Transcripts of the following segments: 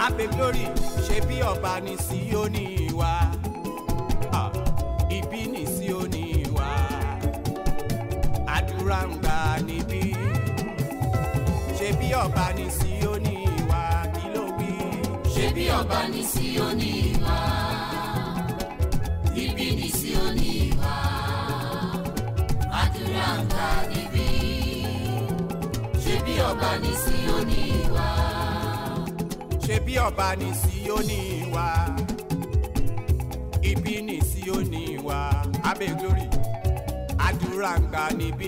abe glory ṣe bí ọba ní síónì wa Ah, ibi ní síónì wa àdúrà ń gbà níbí ṣe bí ọba ní síónì wa kí ló wí. ṣe bí ọba ní síónì wá níbí ní síónì wá àdúrà ń gbà níbí ṣe bí ọba ní síónì wá ṣe bí ọba ní síónì wa ibi ní síónì wa abe glory àdúrà ń gbà níbí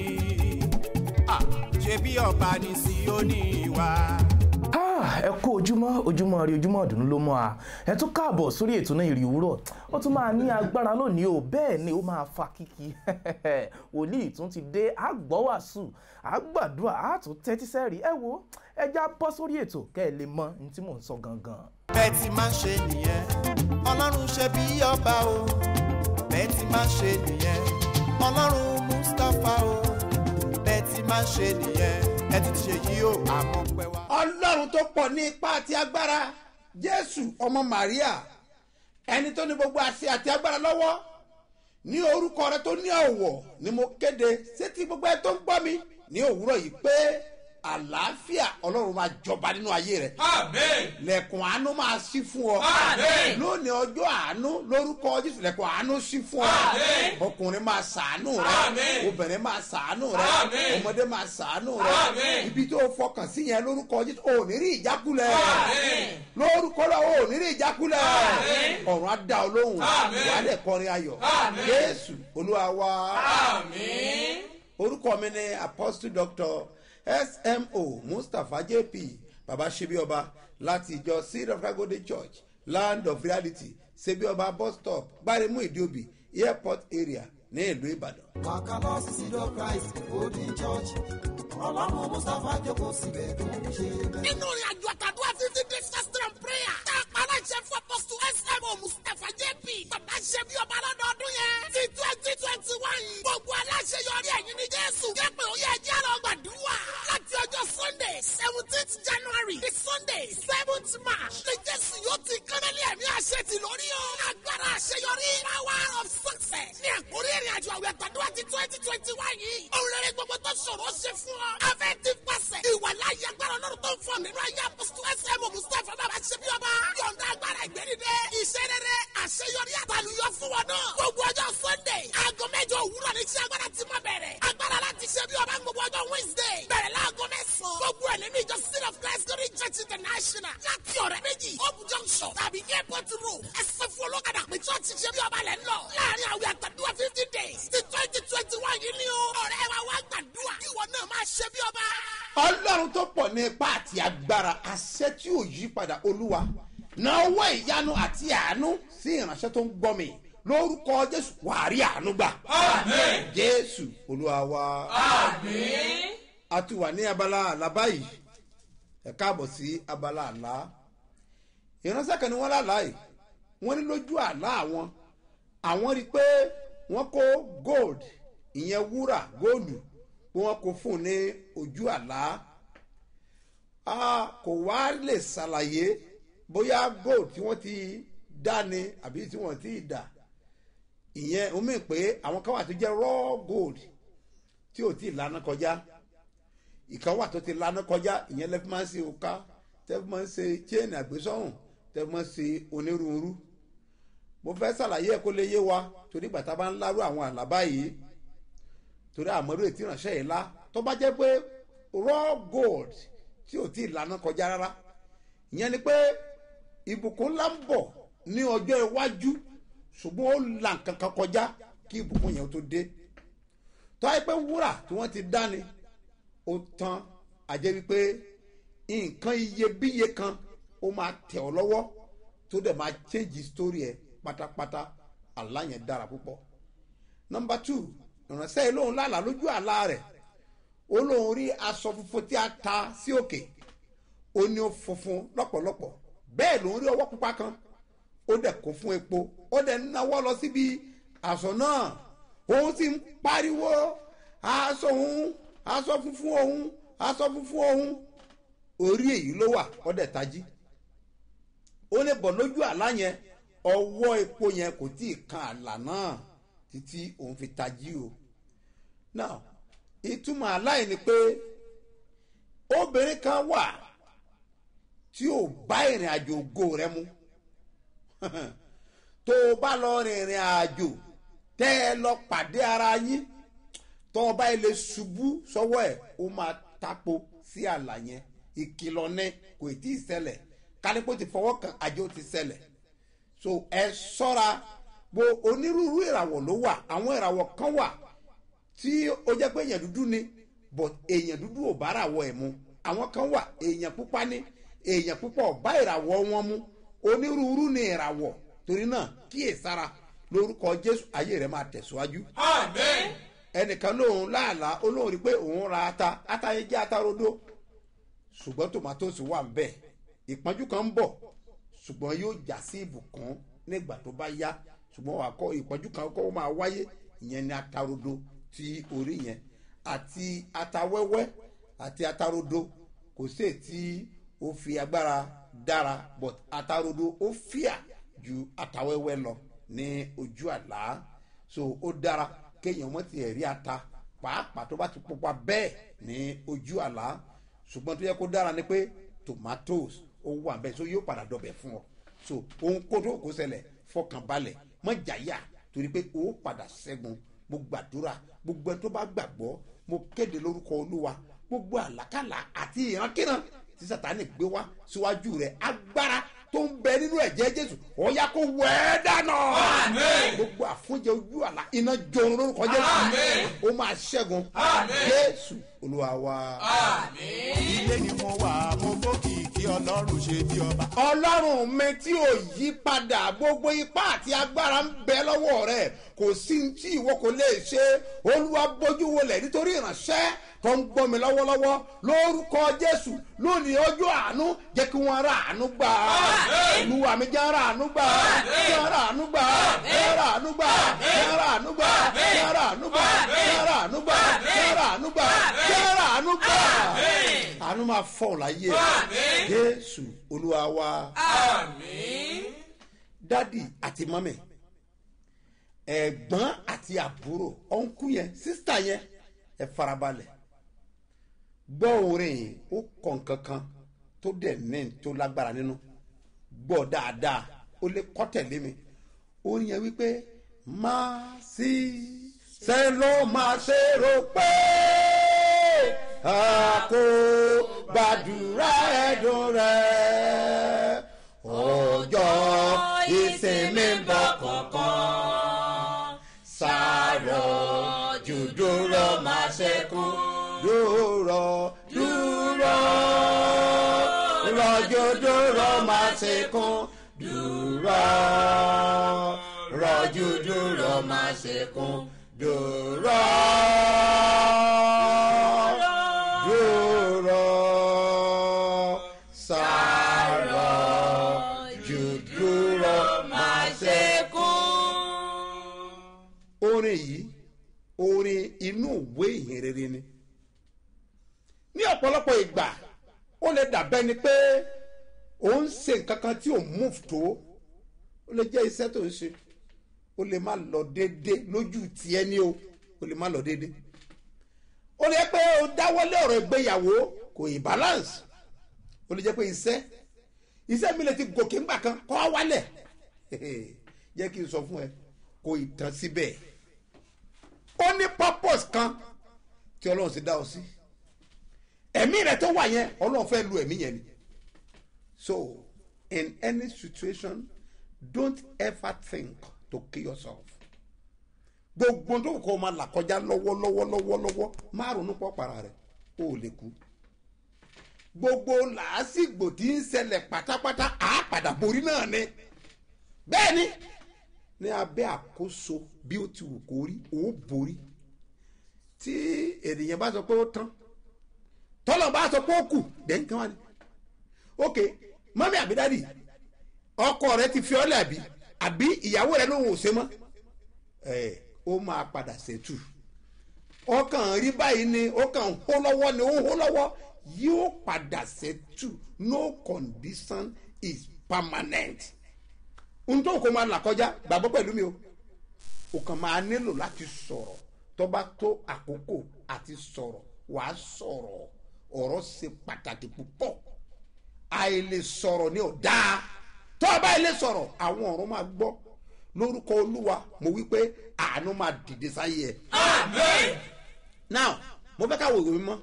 Ah, ṣe bí ọba ní síónì wa. Ah, ẹ kú ojúmọ́ ojúmọ́ rí ojúmọ́ ọ̀dùnú ló mọ́ a ẹ tún káàbọ̀ sórí ètò náà ìrì òwúrọ̀ ó tún máa ní agbára lónìí o bẹ́ẹ̀ ni ó máa fa kíkí wòlíì tún ti dé àgbọ́wàsù àgbàdua àtún tẹ́tí sẹ́rì ẹ wo ẹ já bọ́ sórí ètò kẹ́ ẹ lè mọ ní tí mò ń sọ gangan. bẹ́ẹ̀ ti máa ń ṣe nìyẹn ọlọ́run ṣe bí ọba o bẹ́ẹ̀ ti máa ń ṣe nìyẹn ọlọ́run mustapha o bẹ́ẹ̀ ti máa ń ṣe nìyẹn ẹ ti ṣe yí o àmọ́ pẹ́ wá. ọlọ́run tó pọ̀ ní ipá àti agbára jésù ọmọ maria ẹni tó ní gbogbo àṣẹ àti agbára lọ́wọ́ ní orúkọ rẹ tó ní ọ̀wọ̀ ni mo kéde sétí gbogbo ẹ tó ń gbọ́ mi ní òwúrọ̀ yìí pé àlàáfíà ọlọ́run máa jọba nínú ayé rẹ Amen. lẹ̀kùn àánú máa ṣí fún ọ Àmín. lónìí ọjọ́ àánú lórúkọ jésù lẹ̀kùn àánú ṣí fún ọ Àmín. ọkùnrin máa ṣàánú rẹ Àmín. obìnrin máa ṣàánú rẹ Àmín. ọmọdé máa ṣàánú rẹ Àmín. ibi tó fọkàn sí yẹn lórúkọ jésù ò ní rí ìjákulẹ̀ Àmín. lórúkọ lọ́wọ́ ò ní rí ìjákulẹ̀ Àmín. ọ̀run á dá ọ lóhùn Àmín. wàá dẹ̀ kọrin ayọ̀ Àmín. jésù olúwa wa Àmín. orúkọ mi ni apostle doctor smo mustapha jp baba sebioba láti ìjọ seed of agode church land of reality sebioba bus stop gbaremu ìdíòbí airport area ní ìlú ìbàdàn. Wàkàlọ́ sí Seed of Christ Golden Church. Ọlọ́run Mustapha jókòó síbẹ̀ tó ń ṣe bẹ́ẹ̀. nínú ìrìn àjò àtàdúrà fifty days fasting and prayer. tá a pa aláṣẹ fún apọ́sítù smo mustapha jp bàbá ṣe bí ọba lọ́dọọdún yẹn. ti twenty twenty one yìí. gbogbo aláṣẹ yọrí ẹ̀yìn ní jésù. jẹ́ pé ó yẹ ẹjẹ́ lọ gbàdúrà. láti ọjọ́ sunday seventeenth january di sunday seventh march. ní jésù yóò ti kánálí ẹ̀mí àṣẹ ti lórí o. agbára àṣeyọrí power of success. ní àkórí ìrìn àjò àwẹ̀ àtàdúrà ti twenty twenty one yìí. òun rere gbogbo tó ṣòro ṣe fún ọ. afẹ́ ti pàṣẹ. ìwà láyé agbára ọlọ́run tó ń fọ nínú ayé apọ́sítù ẹsẹ̀ mọ̀ mustapha bàbá ṣe bí ọba. yọ̀ǹda agbára ìgbẹ́nidẹ. iṣẹ́ rere àṣeyọrí àtàlùyọ fún wọn náà. gbogbo ọjọ́ sunday aago mẹ́jọ òwúrọ̀ ní iṣẹ́ agbára ti máa bẹ̀rẹ̀. agbára láti ṣe bí ọba ń gbogbo ọjọ́ wednesday. bẹ̀rẹ̀ láago mẹ́sàn-án. gbogbo ẹ̀ nínú ìjọ seed of christ glory church international. láti ọ̀rẹ́ méjì hope junction tàbí airport road. ẹsẹ̀ fún olókàdá pé church ṣe bí ọba lẹ̀ ń lọ. láàrin àwẹ̀ àtàdúrà fifty days ti twenty twenty one yìí ni o. ọ̀rẹ́ wa wá gbàdúrà. ìwọ náà máa ṣe bí ọba. ọlọ́run tó pọ̀ ní ipá àti agbára àṣẹ tí ò yí padà olúwa na ọwọ́ ìyanu àti àánú sí ìránṣẹ́ tó ń gbọ́ mi lórúkọ jésù wàárí àánú gbà Àmín. jésù olúwa wa. Àmín. a ti wà ní abala àlá báyìí ẹ káàbọ̀ sí abala àlá ìránṣẹ́ kan ni wọ́n lálàá yìí wọ́n ní lójú àlá àwọn àwọn rí i pé wọ́n kó gold ìyẹn wúrà góòlù pé wọ́n kó fún un ní ojú àlá a kò wá lè ṣàlàyé bóyá gold tí wọ́n ti dá ni àbí tí wọ́n ti dà ìyẹn ó mì pé àwọn kan wà tó jẹ́ raw gold tí ò tí ì lana kọjá ìkan wà tó ti lana kọjá ìyẹn lẹ́fí máa ń ṣe òka tẹ́fí máa ń ṣe chain àgbésọ́hùn tẹ́fí máa ń ṣe onírúurú mo fẹ́ ṣàlàyé ẹ̀ kó lè yé wa torí gbàtà bá ń lárú àwọn àlábá yìí torí àmọ́rú ètí ìránṣẹ́ yìí lá tó bá jẹ́ pé raw gold tí ò tí ì lana kọjá rárá ìyẹn ni pé ìbùkún ńlá ń bọ̀ ní ọjọ́ iwájú ṣùgbọ́n ó là nǹkan kan kọjá kí ìbùkún yẹn tó dé tọ́ ẹ pé wúrà tí wọ́n ti dání ó tán àjẹ́ wípé nǹkan iyebíye kan ó máa tẹ̀ ọ́ lọ́wọ́ tó dẹ̀ máa change story ẹ̀ pátápátá àlá yẹn dára púpọ̀. nọmba two ìránṣẹ́ yìí lóun lálàá lójú àlá rẹ̀ ó lóun rí aṣọ funfun tí a ta sí òkè ó ní ó funfun lọ́pọ̀lọpọ̀ bẹ́ẹ̀ lòun rí ọwọ́ pupa kan ó dẹ̀ kó fún epo ó dẹ̀ náwó lọ síbi aṣọ náà òun sì ń pariwo aṣọ òun aṣọ funfun òun aṣọ funfun òun orí èyí ló wà ó dẹ̀ tají ó ní bọ̀ lójú àlá yẹn ọwọ́ epo yẹn kò tí ì kan àlà náà títí òun fi tají o now ìtumọ̀ àlá yìí ni pé obìnrin kan wà tí ò bá ìrìn àjò ògo rẹ mu tó o bá lọ rìnrìn àjò tẹ́ ẹ lọ pàdé ara yín tó o bá ilé ṣubú sọ́wọ́ ẹ̀ ó máa tapo sí àlà yẹn ìkìlọ̀ ní kò tí ì ṣẹlẹ̀ kánípò ti fọwọ́ kan àjò ti ṣẹlẹ̀ so ẹ ṣọ́ra bo onírúurú ìràwọ̀ ló wà àwọn ìràwọ̀ kan wà tí ó jẹ́ pé èèyàn dúdú ni but èèyàn dúdú ò bá ràwọ̀ ẹ̀ mu àwọn kan wà èèyàn pupa ní èèyàn pupa ò bá ìràwọ̀ wọn mu onírúurú ni ìràwọ̀ torí náà kíyèsára lórúkọ jésù ayé rẹ máa tẹ̀síwájú Amen. ẹnìkan lóun láàlá olóhùn rí pé òun ra ata ata yẹn jẹ́ ata rodo ṣùgbọ́n tòmátòsì wà ń bẹ̀ ìpọ́njú kan ń bọ̀ ṣùgbọ́n yóò já sí ìbùkún nígbà tó bá yá ṣùgbọ́n wà kọ́ ìpọ́njú kan kọ́ máa wáyé ìyẹn ni ata rodo ti orí yẹn àti ata wẹ́wẹ́ àti ata rodo kò sí ètí ó fi agbára dára but ata rodo ó fíà ju ata wẹ́wẹ́ lọ ní ojú àlá so ó dára kéèyàn mọ́ ti ẹ̀rí ata pàápàá tó bá ti pupa bẹ́ẹ̀ ní ojú àlá ṣùgbọ́n tó yẹ kó dára ni pé tomatoes ó wà bẹ́ẹ̀ so yóò padà dọ̀bẹ̀ fún ọ so ohun kó tó kó ṣẹlẹ̀ fọkàn balẹ̀ mọ́ jàyà torí pé ó padà ṣẹ́gun mo gbàdúrà gbogbo ẹni tó bá gbàgbọ́ mo kéde lórúkọ olúwa gbogbo àlákàlà àti ìrankíran tí sátani gbé wá síwájú rẹ̀ agbára tó ń bẹ nínú ẹ̀jẹ̀ jésù ọ̀ya kó wẹ́ẹ́ dáná Àmín. gbogbo àfúnjẹ ojú àlá iná jọrọ lórúkọ jésù Àmín. ó máa ṣẹ́gun Àmín. jésù olúwa wa. ilé ni mo wà mo gbókìkí ọlọ́run ṣe bí ọba. ọlọ́run mi tí ò yí padà gbogbo ipá àti agbára ń bẹ lọ́wọ́ rẹ̀ kò sí ní tí ìwọ kò lè ṣe olúwa bójú wọlé nítorí ìránṣẹ́ tó ń gbọ́ mi lọ́wọ́lọ́wọ́ lórúkọ jésù lónìí ọjọ́ àánú jẹ́ kí wọ́n ra àánú gbà olúwa mi jẹ́ ra àánú gbà jẹ́ ra àánú gbà jẹ́ ra àánú gbà jẹ́ ra àánú gbà jẹ́ ra àánú gbà jẹ́ ra àánú gbà jẹ́ ra àánú gbà jẹ́ ra àánú gbà àánú máa fọ̀ láyé Àmín. jésù olúwa wa Àmín. dádì àti mọ́mì ẹ̀gbọ́n àti àbúrò ọ̀nkú yẹn sísítà yẹn ẹ farabalẹ̀ gbọ́ orin yìí ó kọ̀ nǹkan kan tó dẹ̀ ní tó lágbára nínú gbọ́ dáadáa ó lè kọ́ tẹ̀lé mi orin yẹn wípé máa sí ṣe ló máa ṣe rò pé a kò gbàdúrà ẹ̀dùn rẹ̀ ọjọ́ ìsinmi ń bọ̀ kankan sárọ̀ jù dúró máa ṣẹ́kù dúró dúró rọ̀jò dúró máa ṣẹ́kù dúró rọ̀jò dúró máa ṣẹ́kù dúró dúró sárọ̀ jù dúró máa ṣẹ́kù orin yìí orin inú ìwé ìyìn rere ni ní ọ̀pọ̀lọpọ̀ ìgbà ó lè dàbẹ́ ni pé ó ń ṣe nǹkan kan tí ò move tó ó lè jẹ́ iṣẹ́ tó ń ṣe ó lè má lọ déédé lójú tiẹ̀ ní o ó lè má lọ déédé ó lè jẹ́ pé ó dáwọ́lé ọ̀rọ̀ ìgbéyàwó kò ì balance ó lè jẹ́ pé iṣẹ́ iṣẹ́ mi lè ti gòkè ńgbà kan kọ́ á wálẹ̀ jẹ́ kí n sọ fún ẹ kò ì tán síbẹ̀ ó ní purpose kan tí ọlọ́run ti dá ọ sí ẹ̀mí rẹ tó wà yẹn ọlọ́run fẹ́ lu ẹ̀mí yẹn ni so in any situation don't ever think to kill yourself gbogbo tó kọ́ ọ máa là kọjá lọ́wọ́lọ́wọ́ lọ́wọ́lọ́wọ́ má ronú pọ̀ para rẹ̀ o ò lè kú gbogbo làásìgbò tí ń ṣẹlẹ̀ pátápátá àápàdà borí náà ni bẹ́ẹ̀ ni ní abẹ́ àkóso bí ó ti wù kó rí ó borí tí ènìyàn bá sọ pé ó tán tọ́lọ̀ bá sọ pé ó kù dẹ́n kí wọ́n ní. ok mọ́mí àbídádì ọkọ rẹ ti fi ọ́lẹ̀ àbí àbí ìyàwó rẹ ló ń wò ṣe mọ́ ẹ̀ ó máa padà ṣètù ọkàn rí báyìí ni ọkàn hó lọ́wọ́ ni ó ń hó lọ́wọ́ yóò padà ṣètù no condition is permanent ohun tó kó máa là kọjá gbàgbọ́ pẹ̀lú mi o o kàn máa nílò láti sọ̀rọ̀ tó bá tó àkókò àti sọ̀rọ̀ wàá sọ̀rọ̀ ọ̀rọ̀ ṣe pàtàkì púpọ̀ àìlè sọ̀rọ̀ ni ò dáa tó o bá ilé sọ̀rọ̀ àwọn ọ̀rọ̀ máa gbọ́ lórúkọ olúwa mo wí pé àánú máa dìde sáyé ẹ. Amen. now mo fẹ́ ká wo ìwé mímọ́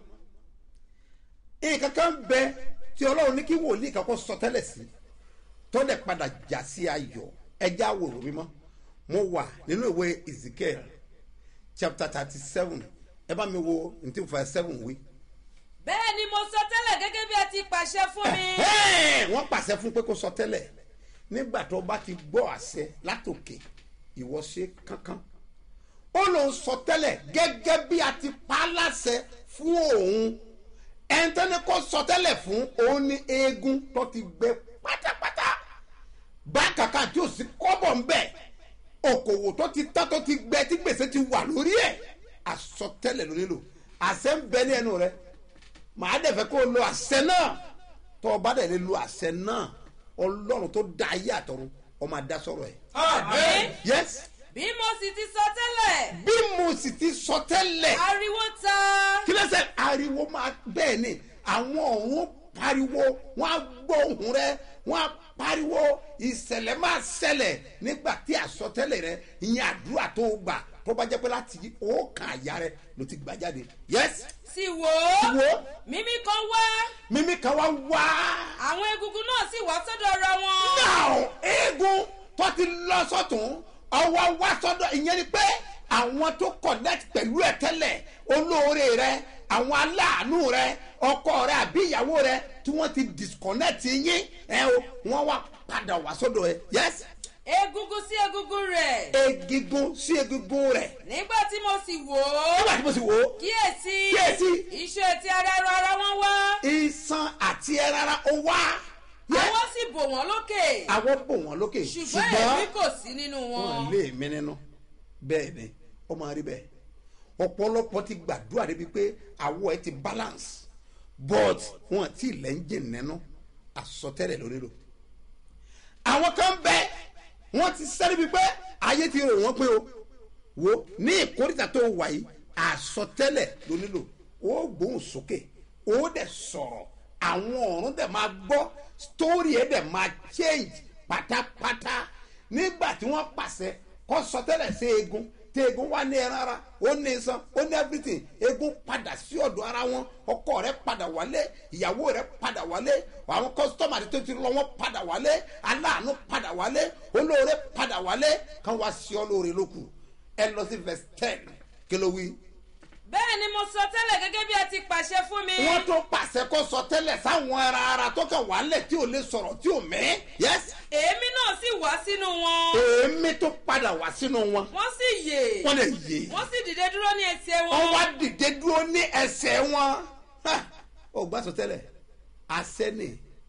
nǹkan kan bẹ tí ọlọ́run ní kí wòlíì kan kó sọ tẹ́lẹ̀ sí tó lè padà já sí ayọ̀ ẹja wo ìwé mímọ́ mo wà nínú ìwé ezekiel chapter thirty seven ẹ bá mi wo ntí fún seven wí. bẹ́ẹ̀ ni mo sọ tẹ́lẹ̀ gẹ́gẹ́ bí ẹ ti pàṣẹ fún mi. Ẹ̀hẹ́n, wọ́n pàṣẹ fún pé kó sọ tẹ́lẹ̀ nígbà tó bá ti gbọ́ àṣẹ látòkè ìwọ ṣe kankan ó lòun sọ tẹ́lẹ̀ gẹ́gẹ́ bí a ti pa á láṣẹ fún òun ẹ̀ńtẹ́ni kó sọ tẹ́lẹ̀ fún òun ní eegun tó ti gbẹ pátápátá bákàkà tí ò sí kọ́bọ̀ ń bẹ̀ okòwò tó ti tán tó ti gbẹ tí gbèsè ti wà lórí ẹ̀ àsọtẹ́lẹ̀ ló nílò àṣẹ ń bẹ ní ẹnu rẹ màá dẹ̀ fẹ́ kó o lo àṣẹ náà tó o bá dẹ̀ lè lo àṣẹ náà ọlọ́run tó dá ayé àtọ̀run ọ máa dá sọ̀rọ̀ ẹ̀. Amen. yes bí mo sì ti sọ tẹ́lẹ̀ bí mo sì ti sọ tẹ́lẹ̀ ariwo ta kí lẹ́sẹ̀ ariwo máa bẹ́ẹ̀ ni àwọn ọ̀run pariwo wọ́n á gbọ́ ohùn rẹ wọ́n á pariwo ìṣẹ̀lẹ̀ máa ṣẹlẹ̀ nígbà tí àsọtẹ́lẹ̀ rẹ ìyẹn àdúrà tó gbà tó bá jẹ́ pé láti ọkàn àyà rẹ ló ti gbà jáde yes sì wò ó wo mímí kan wá mímí kan wá wá àwọn egungun náà sì wá sọ́dọ̀ ara wọn. náà eégún tó ti lọ sọ́tún ọwọ́ wá sọ́dọ̀ ìyẹn ni pé àwọn tó connect pẹ̀lú ẹ̀ tẹ́lẹ̀ olóore rẹ àwọn aláàánú rẹ ọkọ rẹ àbí ìyàwó rẹ tí wọ́n ti disconnect yín ẹ o wọ́n wá padà wá sọ́dọ̀ ẹ yes egungun sí egungun rẹ̀ egungun sí egungun rẹ nígbà tí mo sì wò ó nígbà tí mo sì wò ó kíyèsí Kíyèsí. iṣẹ́ ti ara ẹran ara wọn wá iṣan àti ẹrara ó wá Yes. àwọn sì bò wọ́n lókè àwọn bò wọ́n lókè ṣùgbọ́n èmi kò sí nínú wọn. wọn lé mi nínú bẹ́ẹ̀ ni ó máa rí bẹ́ẹ̀ ọ̀pọ̀lọpọ̀ ti gbàdúrà débi pé àwọ̀ ẹ ti balance but wọn ti lẹ́ńjìn nínú àsọtẹ́lẹ̀ lórí lò àwọn kan bẹ wọn ti sẹ́ni bíi pé ayé ti rò wọ́n pé o wo ní ìkórìtà tó wà yìí àsọtẹ́lẹ̀ ló nílò ó gbóhùn sókè ó dẹ̀ sọ̀rọ̀ àwọn ọ̀run dẹ̀ máa gbọ́ story ẹ̀ dẹ̀ máa change pátápátá nígbà tí wọ́n pàṣẹ kọ́ sọtẹ́lẹ̀ sí eegun tí eegun wá ní ẹran ara ó ní iṣan ó ní everything eegun padà sí ọ̀dọ̀ ara wọn ọkọ rẹ padà wálé ìyàwó rẹ padà wálé àwọn kọ́sítọ́mà tó ti lọ wọn padà wálé aláàánú padà wálé olóore padà wálé kan wá sí ọ lóore lókù ẹ lọ sí verse ten kí ló wí. bẹ́ẹ̀ ni mo sọ tẹ́lẹ̀ gẹ́gẹ́ bí ẹ ti pàṣẹ fún mi. wọ́n tó pàṣẹ kó sọ tẹ́lẹ̀ sáwọn ara ara tó kàn wálẹ̀ tí ò lè sọ̀rọ̀ tí ò mẹ́ yẹ́sì èémí náà sì wá sínú wọn. èémí tó padà wá sínú wọn wọ́n sì yè. wọ́n lè yé wọ́n sì dìde dúró ní ẹsẹ̀ wọn. wọ́n wá dìde dúró ní ẹsẹ̀ wọn Ha! ó gbà sọ tẹ́lẹ̀ àṣẹ ni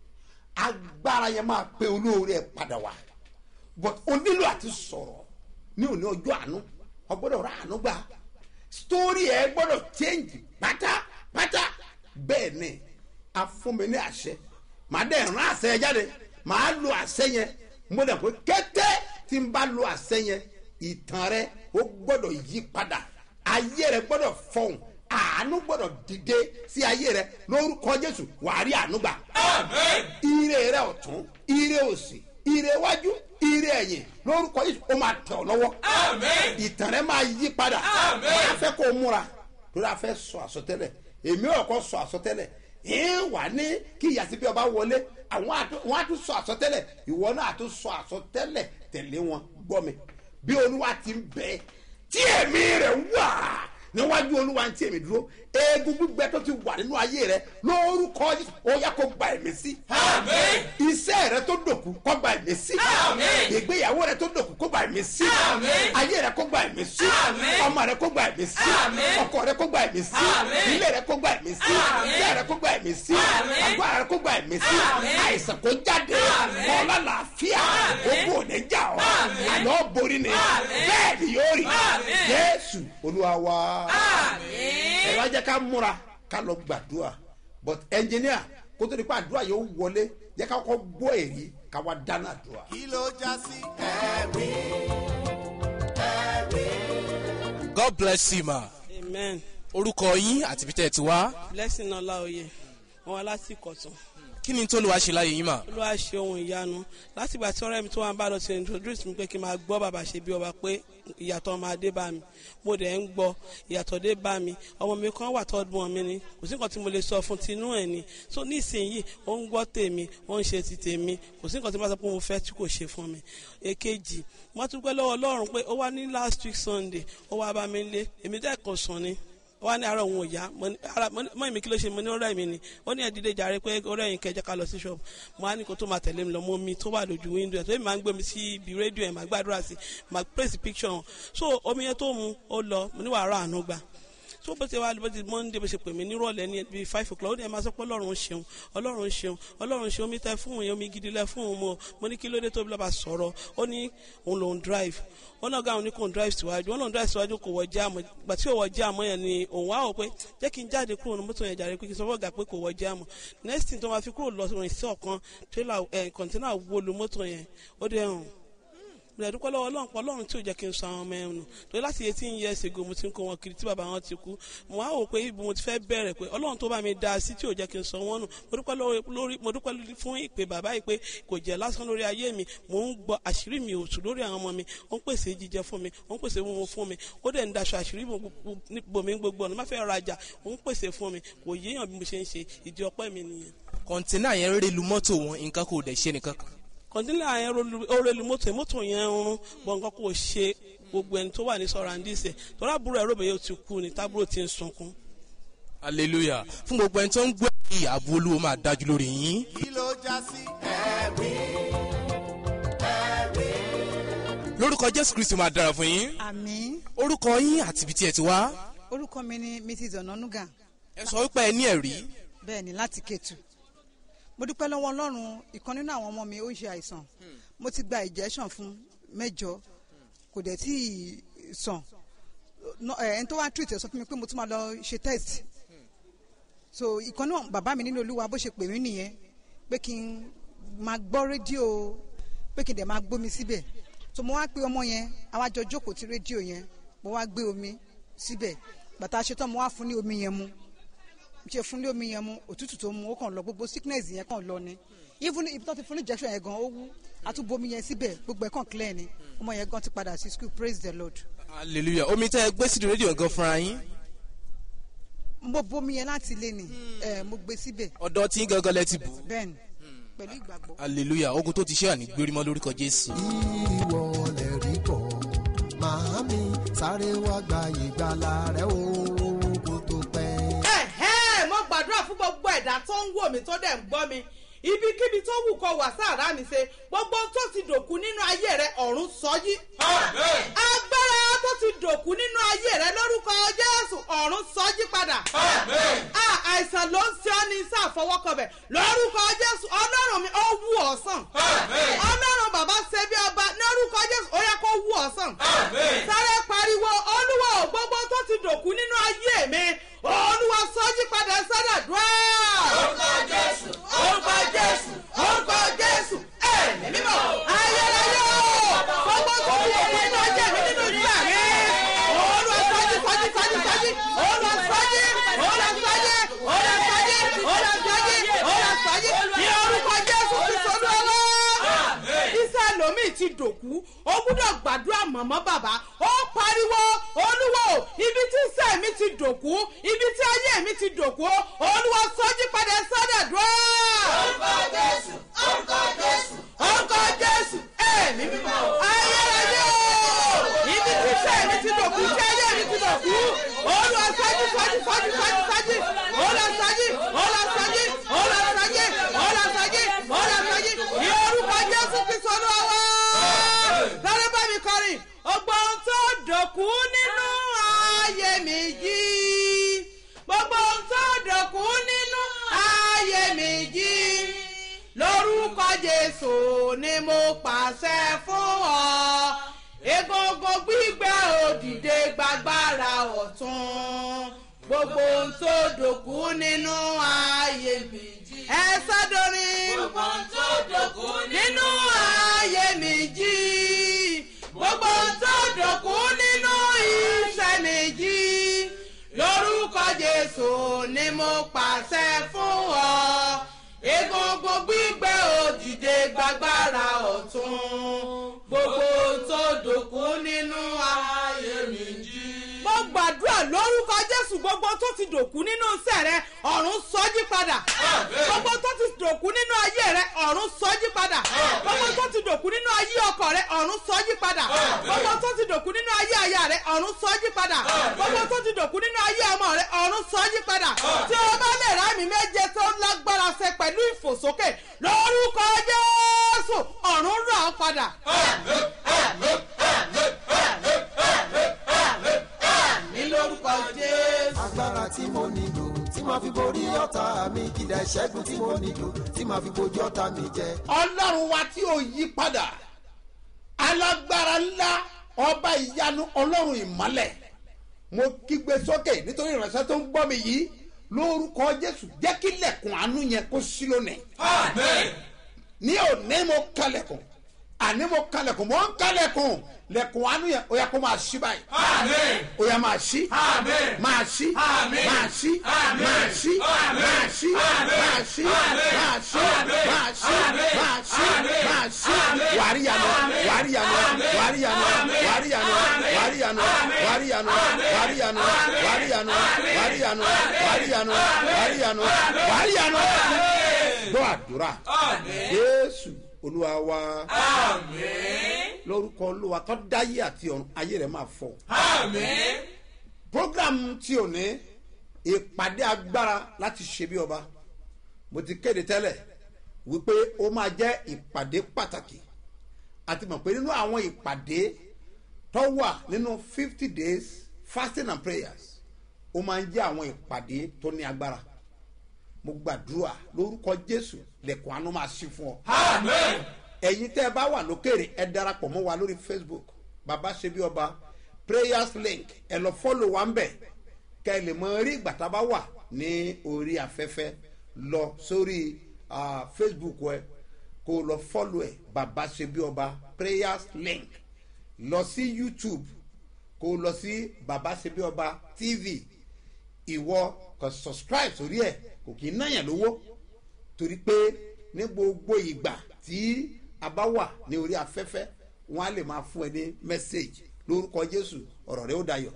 agbára yẹn máa pe olóore ẹ̀ padà wá but o nílò àti sọ̀rọ̀ ní òní ọjọ́ àánú o gbọ́dọ̀ ra àánú gbà story ẹ̀ gbọ́dọ̀ change pátápátá bẹ́ẹ̀ ni a fún mi ní àṣẹ màá dẹ̀ rán àṣẹ yẹn jáde màá lo àṣẹ yẹn mo dẹ̀ pé kété tí n bá lo àṣẹ yẹn ìtàn rẹ ó gbọ́dọ̀ yí padà ayé rẹ gbọ́dọ̀ fọhùn àánú gbọ́dọ̀ dìde sí ayé rẹ lórúkọ jésù wàá rí àánú gbà Amen. ire rẹ ọ̀tún ire òsì ire iwájú ire ẹ̀yìn lórúkọ yìí ó máa tẹ̀ ọ́ lọ́wọ́ Amen. ìtàn rẹ máa yí padà Àmín. wọ́n á fẹ́ kó o múra lórí afẹ́ sọ àsọtẹ́lẹ̀ èmi ò kọ́ sọ àsọtẹ́lẹ̀ ìhìn wà ní kí ìyàsí bí ọba wọlé àwọn àtún- wọ́n á tún sọ àsọtẹ́lẹ̀ ìwọ náà á tún sọ àsọtẹ́lẹ̀ tẹ̀lé wọn gbọ́ mi bí olúwa ti ń bẹ tí èmi rẹ̀ wà níwájú olúwa ń tí èmi dúró eegun gbígbẹ tó ti wà nínú ayé rẹ lórúkọ Jésù, ó yá kó gba ẹ̀mí sí Àmín. iṣẹ́ rẹ tó dòkú kó gba ẹ̀mí sí Àmín. ìgbéyàwó rẹ tó dòkú kó gba ẹ̀mí sí Àmín. ayé rẹ kó gba ẹ̀mí sí Àmín. ọmọ rẹ kó gba ẹ̀mí sí Àmín. ọkọ rẹ kó gba ẹ̀mí sí Àmín. ilé rẹ kó gba ẹ̀mí sí Àmín. ilé rẹ kó gba ẹ̀mí sí Àmín. agbára rẹ kó gba ẹ̀mí sí Àmín. àìsàn kó jáde Àmín. kọ́lá làáfíà Àmín. ogun òní jà ọ́ Àmín. àná borí ni Àmín. bẹ́ẹ̀ ni yóò rí Àmín. jésù olúwa wa àmín. ẹ wá jẹ́ ká múra ká lọ gbàdúrà but engineer kó tó di pa àdúrà yóò wọlé jẹ́ ká kọ́ gbọ́ èrí ká wá dáná àdúrà. kí ló já sí ẹ̀rí god bless you ma amen orúkọ yín àti ibi tẹ́ ẹ ti wá blessing ọláòye wọn wá láti ìkọ̀tún kí ni tó lè wá ṣe láyé yín mà. olúwa ṣe ohun ìyanu láti ìgbà tí ọ̀rẹ́ mi tó wà ń bá lọ sí introduce mi pé kí n máa gbọ́ bàbá ṣe bí ọba pé ìyàtọ̀ máa dé bá mi mo dẹ̀ ń gbọ́ ìyàtọ̀ dé bá mi ọmọ mi kan wà tọ́jú wọn mi ni kò sí nǹkan tí mo lè sọ fún tinú ẹ̀ ni so nísìnyí ó ń gbọ́ tèmi ó ń ṣe ti tèmi kò sí nǹkan tí mo sọ pé mo fẹ́ tí kò ṣe fún mi èkejì mo tún pẹ́ lọ́wọ́ ọlọ́run pé ó wá ní last week sunday ó wá bá mi lé èmi dẹ́ kò sùn ni ó wá ní àárọ̀ òun ò yá mo ní ara mo ní- mọ́ ìmí kí ló ṣe mo ní ọ̀rẹ́ mi ni ó ní ẹ̀dídé jàre pé ọ̀rẹ́ yìí kẹjẹ ká lọ sí ṣọ́ọ̀bù mo á ní kó tó máa tẹ̀lé mi lọ mo mi tó wà lójú wíńdò ẹ̀ tó èmi máa ń gbé mi sí ibi rédíò ẹ̀ máa gbàdúrà sí máa pèsè picture hàn so omi yẹn tó mu ó lọ mo ní wàá rà àánú gbà so bó ti wá bó ti monday bó ṣe pè mí nírọ̀lẹ́ ní bíi five o'clock ó ní ẹ máa sọ pé ọlọ́run ṣeun ọlọ́run ṣeun ọlọ́run ṣeun omi tẹ fún òun omi gidi lẹ fún òun mo mo ní kí ló dé tóbi lọ́ba sọ̀rọ̀ ó ní òun lòun drive ó náà gáwọn ní kò ń drive síwájú ó lòun drive síwájú kò wọ jáàmù gbà tí ò wọ jáàmù yẹn ni òun wá wò pé jẹ́ kí n jáde kúrò ní mọ́tò yẹn jàre pé kí n sọ fún ọ̀gá pé kò wọ jáàmù next thing tó máa fi kúrò lọ rìn sí ọ̀kan trailer ẹ̀ kọ̀ǹtínà wo lu mọ́tò yẹn ó dẹ̀ hàn bẹ̀rẹ̀ dúpẹ́ lọ́wọ́ ọlọ́run pọ̀ ọlọ́run tí ò jẹ́ kí n sọ àwọn ọmọ ẹ̀ nù torí láti eighteen years ago mo ti ń kó wọn kiri tí bàbá wọn ti kú mo wá wò pé ibi mo ti fẹ́ bẹ̀rẹ̀ pé ọlọ́run tó bá mi dá sí tí ò jẹ́ kí n sọ wọ́n nù mo dúpẹ́ lọ́wọ́ lórí mo dúpẹ́ lórí fún ìpè bàbá yìí pé kò jẹ́ lásán lórí ayé mi mò ń gbọ́ àṣírí mi ò tù lórí àwọn ọmọ mi ó ń pèsè jíjẹ fún mi ó ń pèsè mímu fún mi ó dẹ̀ ń daṣọ àṣírí bòmí gbogbo ọ̀nà má fẹ́ rajà ó ń pèsè fún mi kò yéèyàn bí mo ṣe ń ṣe ìdí ọpẹ́ mi nìyẹn kọ̀ǹtínà yẹn rẹ́ lu mọ́tò wọn nǹkan kò dẹ̀ ṣe nìkan kan. kọ̀ǹtínlẹ̀ yẹn orelu mọ́tò yẹn mọ́tò yẹn ń rún bọ̀ nǹkan kò ṣe gbogbo ẹni tó wà ní sọ̀rọ̀ àǹdíṣẹ́ tọ́lá àbúrò ẹ̀rọ bẹ̀yẹ ti kú ni tábúrò ti ń sunkún. hallelujah fún gbogbo ẹni tó ń gbé yìí àbú olúwo máa dájú lórí yín. kí ló já sí ẹ̀rí lórúkọ jésù kristu máa dára fún yín. àmì orúkọ yín àti ibi tí ẹ ti wá. orúkọ mi ni mrs onanuga ẹ sọ wípé ẹ ní ẹ̀rí. bẹ́ẹ̀ ni láti kẹtù mo dúpẹ́ lọ́wọ́ ọlọ́run ìkan nínú àwọn ọmọ mi ó ń ṣe àìsàn mo ti gba injection fún mẹ́jọ kò dẹ̀ tí ì sàn No, ẹ, ẹni tó wá treat ẹ sọ fún mi pé mo tún máa lọ ṣe test so ìkan náà bàbá mi nínú olúwa bó ṣe pè mí nìyẹn pé kí n máa gbọ́ rédíò pé kí n dẹ̀ máa gbómi síbẹ̀ so mo wá pe ọmọ yẹn àwa jọ jókòó ti rédíò yẹn mo wá gbé omi síbẹ̀ bàtà ṣetán mo wá fún ní omi yẹn mu mo ṣe fún ní omi yẹn mu òtútù tó mu ó kàn lọ gbogbo sickness yẹn kàn lọ ni even ibi tó ti fún ní injection yẹn gan ó wú àtúbomi yẹn síbẹ̀ gbogbo ẹ̀ kàn clear ni ọmọ yẹn gan ti padà sí school praise the lord hallelujah omi tẹ́ ẹ gbé sídìí rédíò gan fúnra yín. mo bomi yẹn láti ilé ni ẹ mo gbé síbẹ̀ ọ̀dọ́ tí gangan lẹ ti bù. bẹ́ẹ̀ ni pẹ̀lú ìgbàgbọ́. hallelujah ogun tó ti ṣe àní gbérímọ́ lórúkọ jésù. ìwọ lè rí kọ́ màámi sáré wá gba ìgbàlà rẹ o kó tó pẹ́. ẹ̀hẹ́ mo gbàdúrà fún gbogbo ẹ̀dá tó ń wò mí tó dẹ̀ ń gbọ́ mi ibikíbi tó wù kọ wà sáàrà mi ṣe gbogbo tó ti dòkú nínú ayé rẹ ọ̀run sọ́jí. agbára tó ti dòkú nínú ayé rẹ lórúkọ jésù ọ̀run sọ́jí padà. a àìsàn ló ń ṣe ọ́ ní sáà fọwọ́kọbẹ̀ lórúkọ jésù ọlọ́run mi ó wú ọ sàn. ọlọ́run bàbá ṣe bí ọba lórúkọ jésù ó yẹ kó wú ọ sàn. sáré pariwo olúwa ò gbogbo tó ti dòkú nínú ayé mi olúwa sọ́jí padà sọ́dà dùá. orúkọ jésù orúkọ jésù orúkọ jésù ẹ̀mí mímọ́ ayérayé o gbogbo tó ti dòkú nínú ayé mi nínú ìgbà mi olúwa sọ́jí sọ́jí sọ́jí sọ́jí olúwa sọ́jí olúwa sọ́jí olúwa sọ́jí olúwa sọ́jí olúwa sọ́jí ní orúkọ jésù ti sọ́dún ọlọ́ iṣẹ́ lomi ti dòkú ó gbúdọ̀ gbàdúrà mọ̀mọ́ bàbá ó pariwo olúwo ibi tí iṣẹ́ mi ti dòkú ibi tí ayé mi ti dòkú olúwa sọ́jí padà sọ́dà dùn. orúkọ jésù orúkọ jésù orúkọ jésù ẹ̀mí mímọ́ ayérayé o ibi tí iṣẹ́ mi ti dòkú tí ayé mi ti dòkú olúwa sọ́jí sọ́jí sọ́jí sọ́jí sọ́jí olúwa sọ́jí olúwa sọ́jí olúwa sọ́jí olúwa sọ́jí olúwa sọ́jí ní orúkọ jésù kristu olúwa wá lọ́dọ̀ bá mi kọrin ọgbọ́n ohun tó dòkú nínú ayé mi yìí gbogbo ohun tó dòkú nínú ayé mi yìí lórúkọ jésù ni mo pàṣẹ fún ọ egungun gbígbẹ òdìdé gbàgbára ọ̀tún gbogbo gbogbo ohun tó dòkú nínú ayé mi jí. ẹ sádọrin. gbogbo ohun tó dòkú nínú ayé mi jí. gbogbo ohun tó dòkú nínú iṣẹ́ mi jí. lórúkọ jésù ni mo pàṣẹ fún ọ. egungun gbígbẹ òdìdè gbàgbára ọ̀tún. gbogbo ohun tó dòkú nínú ayé mi jí. mo gbàdúrà lórúkọ jésù gbogbo tó ti dòkú nínú iṣẹ́ rẹ ọ̀run sọ́jí padà. gbogbo tó ti dòkú nínú ayé rẹ ọ̀run sọ́jí padà. gbogbo tó ti dòkú nínú ayé ọkọ rẹ ọ̀run sọ́jí padà. gbogbo tó ti dòkú nínú ayé aya rẹ ọ̀run sọ́jí padà. gbogbo tó ti dòkú nínú ayé ọmọ rẹ ọ̀run sọ́jí padà. tí o bá lè rá mi méje tó lágbára ṣe pẹ̀lú ìfòsókè lórúkọ jésù ọ̀run rà ọ́ padà. ní lórúkọ jésù. agbára tí mo nílò tí màá fi borí ọ̀tá mi kìdá ìṣẹ́gun tí mo nílò tí màá fi bojú ọ̀tá mi jẹ. ọlọ́run wa tí ò yí padà alágbára ńlá ọba ìyanu ọlọ́run ìmọ́lẹ̀ mo kígbe sókè nítorí ìránṣẹ́ tó ń gbọ́ mi yìí lórúkọ jésù jẹ́ kí lẹ̀kùn àánú yẹn kó sí lónìí. ní òní mo kalẹ̀kùn àní mo kalẹ̀kùn mo ń kalẹ̀kùn lẹ̀kùn àánú yẹn ó yẹ kó máa ṣí báyìí. ó yẹ máa ṣí máa ṣí máa ṣí máa ṣí máa ṣí máa ṣí máa ṣí máa ṣí máa ṣí máa ṣí wàrí yanu wàrí yanu wàrí yanu wàrí yanu wàrí yanu wàrí yanu wàrí yanu wàrí yanu wàrí yanu wàrí yanu wàrí yanu wàrí yanu gbọ́ àdúrà jésù olúwa wa lórúkọ olúwa tó dáyé àti ọ̀run ayé rẹ̀ máa fọ. program tí ò ní ìpàdé agbára láti ṣe bí ọba mo ti kéde tẹ́lẹ̀ wípé ó máa jẹ́ ìpàdé pàtàkì àti mọ̀ pé nínú àwọn ìpàdé tó wà nínú fifty days fasting and prayers ó máa ń jẹ́ àwọn ìpàdé tó ní agbára mo gbàdúrà lórúkọ jésù lẹ̀kùn àánú máa ṣí fún ọ. ẹ̀yin tẹ́ ẹ bá wà lókèrè ẹ darapọ̀ mọ́ wa lórí facebook baba ṣe bí ọba prayers link ẹ lọ fọ́lọ̀ wa ń bẹ̀ kẹ́ ẹ lè mọ rí ìgbà tá a bá wà ní orí afẹ́fẹ́ lọ sórí ah, facebook ẹ kó o lọ fọ́lọ̀ ẹ baba ṣe bí ọba prayers link lọ sí youtube kó o lọ sí baba ṣe bí ọba tv ìwọ kò subscribe sórí ẹ kò kì í náyàn lówó torí pé ní gbogbo ìgbà tí a bá wà ní orí afẹ́fẹ́ wọn á lè máa fún ẹ ní mẹ́sáàgì lórúkọ jésù ọ̀rọ̀ rẹ ó dayọ̀.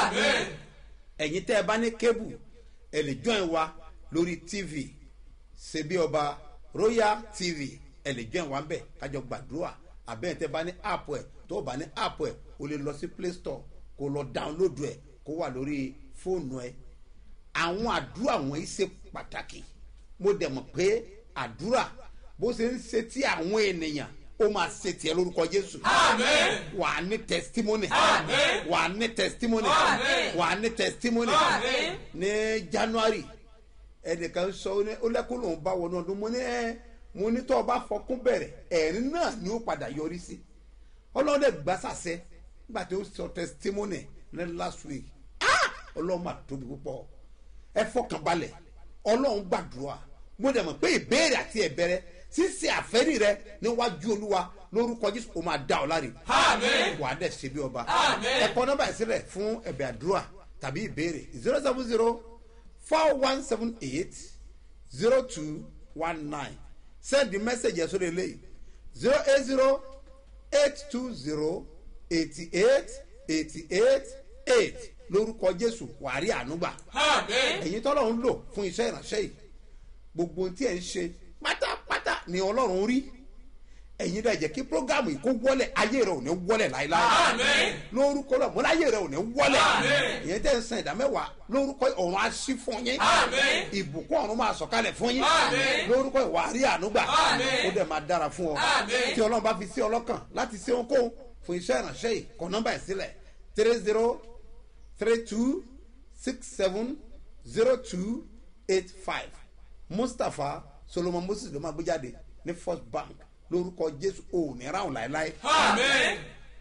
ẹ̀yin tẹ́ ẹ bá ní kébù ẹ lè join wa lórí tv ṣebí ọba royal tv ẹ lè join wa bẹ́ẹ̀ kájọ gbàdúrà àbẹ́ẹ̀ tẹ́ bá ní app ẹ̀ tó o bá ní app ẹ̀ o lè lọ sí play store kó o lọ download ẹ̀ kó wà lórí fóònù ẹ̀ àwọn àdúrà wọ̀nyí ṣe pàtàkì mo dẹ̀ mọ̀ pé àdúrà bó ṣe ń ṣe tí àwọn ènìyàn ó máa ṣe tiẹ̀ lórúkọ jésù. wà á ní testimony. wà á ní testimony. wà á ní testimony. ní january ẹnìkan sọ ó lẹ́kùn lòún bá wọnú ọdún mo ní ẹ mo ní tó o bá fọkún bẹ̀rẹ̀ ẹ̀rín náà ni ó padà yọrí sí ọlọ́run dẹ̀ gbà sàṣẹ nígbà tí ó sọ testimony ní last week ọlọ́run máa tóbi púpọ̀ ẹ fọkàn balẹ̀ ọlọ́run gbàdúrà mo dẹ̀ mọ̀ pé ìbéèrè àti ẹ̀bẹ̀rẹ̀ ṣíṣe àfẹ́rí rẹ níwájú olúwa lórúkọ jésù ó máa dá ọ láre wàá dẹ̀ ṣe bí ọba ẹ̀kọ́ nọ́mbà ìsílẹ̀ fún ẹ̀bẹ̀ àdúrà tàbí ìbéèrè zero seven zero four one seven eight zero two one nine send the message ẹ̀sọ́ lè léyìí zero eight zero eight two zero eighty eight eighty eight eight lórúkọ jésù wàá rí ànúgbà ẹ̀yin tọ́lọ̀ ń lò fún iṣẹ́ ìránṣẹ́ yìí gbogbo ohun tí ẹ̀ ń ṣe pátápátá ni ọlọ́run rí ẹ̀yin dẹ̀ jẹ́ kí programu yìí kó wọlé ayé rẹ̀ ò ní wọlé láéláé lórúkọ rẹ̀ mọ́lá ayé rẹ̀ ò ní wọlé ìyẹn tẹ́ ń san ìdá mẹ́wàá lórúkọ ọ̀run á sí fún yín ìbùkún ọ̀run máa sọ̀kalẹ̀ fún yín lórúkọ ìwà àrí ànúgbà ó dẹ̀ máa dára fún ọ tí ọlọ́run bá fi sí ọlọ́kàn láti ṣe ohunkóhun fún iṣẹ́ ìránṣẹ́ yìí kọ nọ́mbà ẹ̀ sílẹ̀ three zero three two six seven zero two eight five mustapha solomon moses ló máa gbé jáde ní first bank lórúkọ jésù òní ráhùn láéláé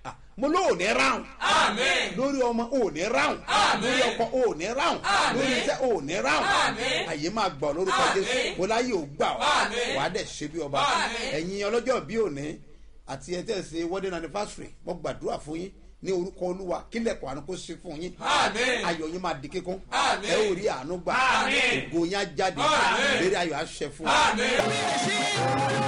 Ah, mo ló ò ní ráhùn Àmín. lórí ọmọ ò ní ráhùn Àmín. lórí ọkọ ò ní ráhùn Àmín. lórí iṣẹ́ ò ní ráhùn Àmín. àyè máa gbọ́ lórúkọ Àmín. jésù mo láyé ò gbà ọ́ Àmín. wàá dẹ̀ ṣe bí ọba Àmín. ẹ̀yin ọlọ́jọ́ bí òní àti ẹ̀ tẹ̀ ṣe wedding anniversary mo gbàdúrà fún yín ní orúkọ olúwa kílẹ̀kùn àánú kó ṣe fún yín Àmín. ayọ̀ yín máa di kíkún Àmín. ẹ ò rí àánú gbà Àmín. ògo yín á jáde Àmín. lérí ayọ̀ á ṣẹ fún yín. Àmín.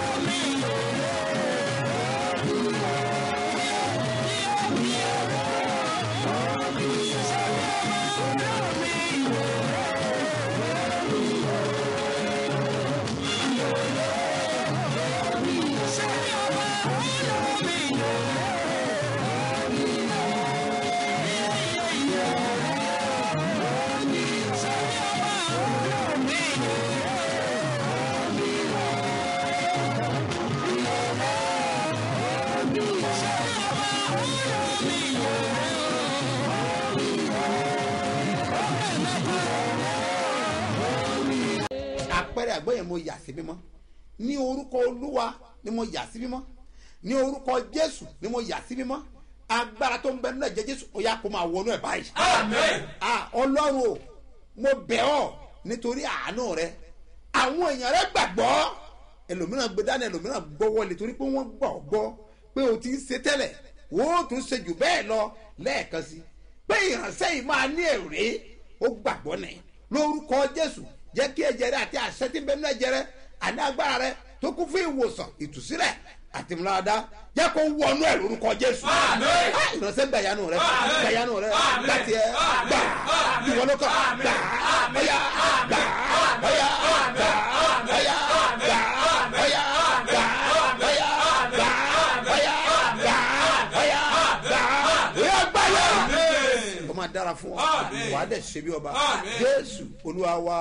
àpẹẹrẹ àgbẹ̀ yẹn mo yà sí mímọ́ ní orúkọ olúwa ni mo yà sí mímọ́ ní orúkọ jésù ni mo yà sí mímọ́ agbára tó ń bẹ nínú ẹ̀jẹ̀ jésù ó yà kó máa wọnú ẹ̀ báyìí. Àmín. Ah, ọlọ́run o mo bẹ̀ ọ́ nítorí àánú rẹ àwọn èèyàn rẹ gbàgbọ́ ẹlòmíràn gbé dání ẹlòmíràn gbọ́ wọlé torí pé wọ́n gbọ́ gbọ́ pé o ti ń ṣe tẹ́lẹ̀ wọ́n ó tún ṣe jù bẹ́ẹ̀ lọ lẹ́ẹ̀kan sí pé ìránṣẹ́ yìí máa ní èrè ó gbàgbọ́ nẹ̀ lórúkọ jésù jẹ́ kí ẹ̀jẹ̀ rẹ àti àṣẹ tí ń bẹ nínú ẹ̀jẹ̀ rẹ àní agbára rẹ tó kún fún ìwòsàn ìtúsílẹ̀ àti ìmúláradá jẹ́ kó wọnú ẹ̀ lórúkọ jésù Àmín. Ah, ìránṣẹ́ gbàyanu rẹ Àmín. gbàyanu rẹ Àmín. gbàtì ẹ Àmín. gbà Àmín. ìwọ ló kọ Àmín. gbà Àmín. ọyà gbà Àmín. ọyà Àmín. gbà Àmín. ọyà Àmín. gbà Àmín. ọyà Àmín. gbà Àmín. ọyà Àmín. gbà Àmín. ọyà Àmín. gbà Àmín. ọyà Àmín. gbà Àmín. ọyà gbà yà. Àmín. ó máa dára fún ọ Àmín. wàá dẹ̀ ṣe bí ọba Àmín. jésù olúwa wa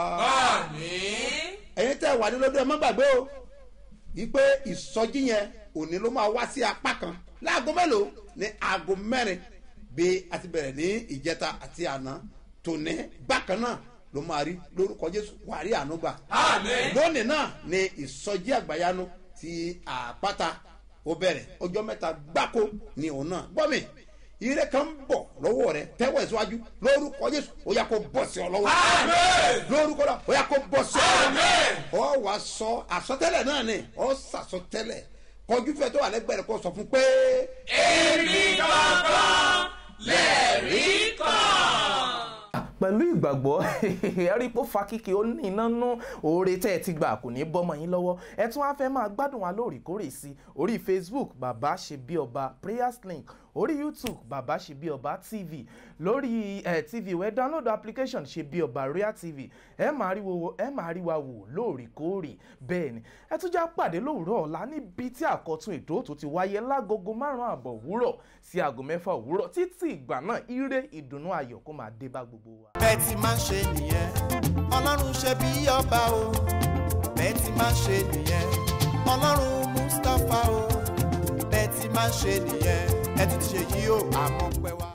Àmín. ẹ̀yin tẹ́ wà ní lọ́dún ẹ má gbàgbé o wípé ìsọjí yẹn òní ló máa wá sí apá kan láago mélòó ní aago mẹ́rin bí a ti bẹ̀rẹ̀ ní ìjẹta àti àná tòní bákan náà ló máa rí lórúkọ jésù wàá rí àánú gbà Àmín. lónìí náà ni ìsọjí àgbàyanu ti àpáta ó bẹ̀rẹ̀ ọjọ́ mẹ́ta gbáko ni òun náà gbọ́ mi ire kan ń bọ̀ lọ́wọ́ rẹ tẹ́wọ̀ ìsíwájú lórúkọ jésù ó yà kó bọ̀ sí ọ lọ́wọ́ Àmín. lórúkọ náà ó yà kó bọ̀ sí ọ Àmín. ọ wà sọ àsọtẹ́lẹ̀ náà ni ọ sàsọtẹ́lẹ̀ kọjú fẹ́ tó wà lẹ́gbẹ̀ẹ́ rẹ̀ kó sọ fún pé. Èmi gangan lẹ̀rí kan. pẹ̀lú ìgbàgbọ́ ẹ̀rí pé ó fa kíkì ó ní iná nú oore tẹ́ ẹ ti gbà kò ní bọ́mọ yín lọ́wọ́ ẹ tún wá fẹ́ máa gbádùn wa lóòrèkóòrè sí orí facebook bàbá ṣe bí ọba prayers link orí youtube bàbá ṣe bí ọba tv lórí eh, tv wẹ́ download application ṣe bí ọba real tv ẹ máa rí wo ẹ máa rí wa wò lóòrèkóòrè bẹ́ẹ̀ ni ẹ tún já pàdé lówùúrọ̀ ọ̀la níbi tí àkọ́tún ètò tó ti wáyé lágogo márùn-ún àbọ̀ òwúrọ̀ sí aago mẹ́fà òwúrọ̀ títí ìgbà náà ire ìdùnnú ayọ̀ kó máa dé bá gbogbo wa. bẹ́ẹ̀ ti máa ń ṣe nìyẹn ọlọ́run ṣe bí ọba o bẹ́ẹ̀ ti máa ń ṣe nìyẹn ọlọ́run mustapha o bẹ́ẹ̀ ti máa ń ṣe nìyẹn ẹ ti ṣe yí o àmọ́ pẹ́ wá.